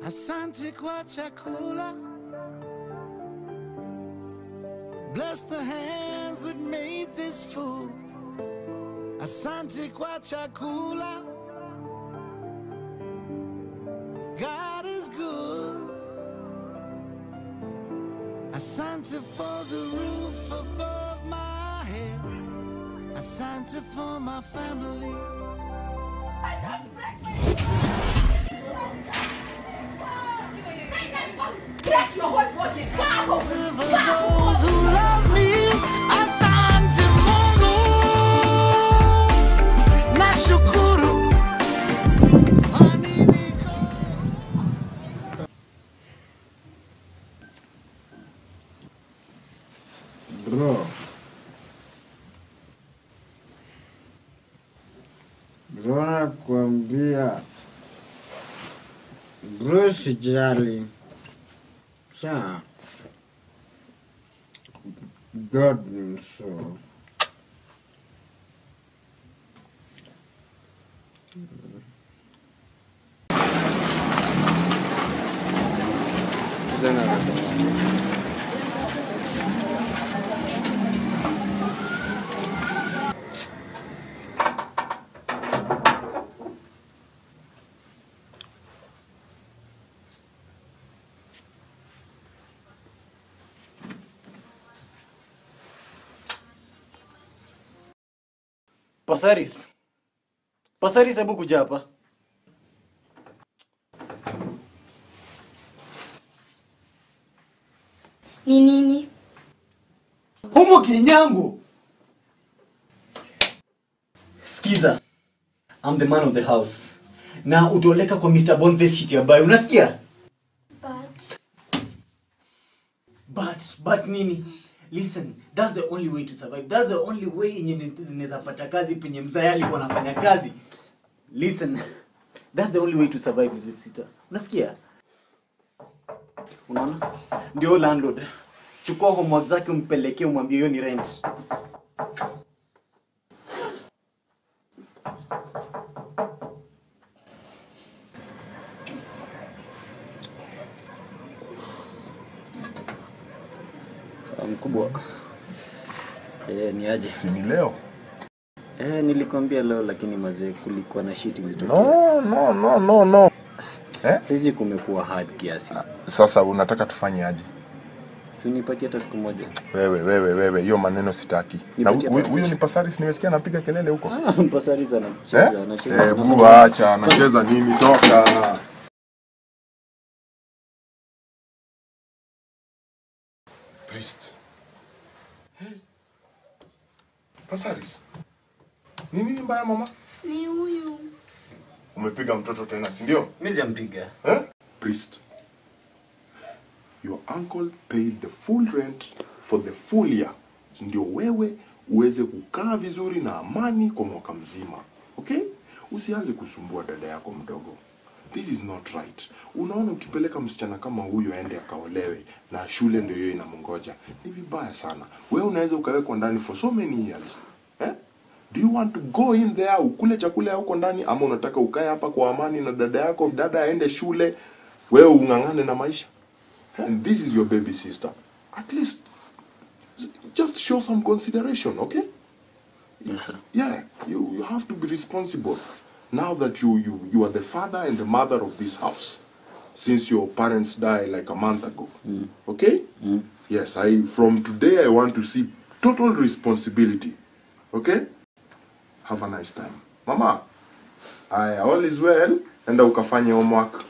Asante kwa chakula. Bless the hands that made this food. Asante kwa chakula. God is good. Asante for the roof above my head. Asante for my family. Asante for those who love me. Asante Mungu. Nashukuru. Kwani niko Bro. Bro nakwambia. Bro sijali. Sawa. God ni so. Pasaris. Pasaris, hebu kuja hapa. Ni nini? Humo kinyangu. Skiza. I'm the man of the house. Na utoleka kwa Mr. Boniface shit ya bayo. Unasikia? But But, but nini? Listen, that's the only way to survive. That's the only way yenye zinaweza pata kazi penye mzaya alikuwa anafanya kazi. Listen, that's the only way to survive little sister. Unasikia? Unaona? Ndio landlord. Chukua homework zake umpelekee umwambie hiyo ni rent. Mkubwa. Eh, ni aje? Si ni leo? Eh, nilikwambia leo lakini mazee kulikuwa na shit ilitokea. No, no, no, no, no. Eh? Saizi kumekuwa hard kiasi. Sasa unataka tufanye aje? Si unipatie hata siku moja. Wewe, wewe, wewe, hiyo maneno sitaki. Na Nipatie huyu hata huyu kesho. ni Pasaris, nimesikia anapiga kelele huko. Ah, Mpasariza Eh? anacheza, anacheza. Eh, anafanya- bu acha, anacheza nini? Toka. Priest. Hey. Pasaris. Ni nini mbaya mama? ni huyu. Umepiga mtoto tena, si ndio? Mimi sijampiga. Eh? Priest. Your uncle paid the full rent for the full year. Ndio wewe uweze kukaa vizuri na amani kwa mwaka mzima. Okay? Usianze kusumbua dada yako mdogo. This is not right. Unaona ukipeleka msichana kama huyu aende akaolewe na shule ndio hiyo inamngoja. Ni vibaya sana. Wewe unaweza ukawekwa ndani for so many years. Eh? Do you want to go in there ukule chakula ya huko ndani ama unataka ukae hapa kwa amani na dada yako, dada aende shule, wewe ung'ang'ane na maisha? And this is your baby sister. At least just show some consideration, okay? Yes, sir. Yeah, you, you have to be responsible. Now that you, you, you are the father and the mother of this house, since your parents died like a month ago. Okay? Yes, I from today I want to see total responsibility. Okay? Have a nice time. Mama, I all is well. Enda ukafanye homework.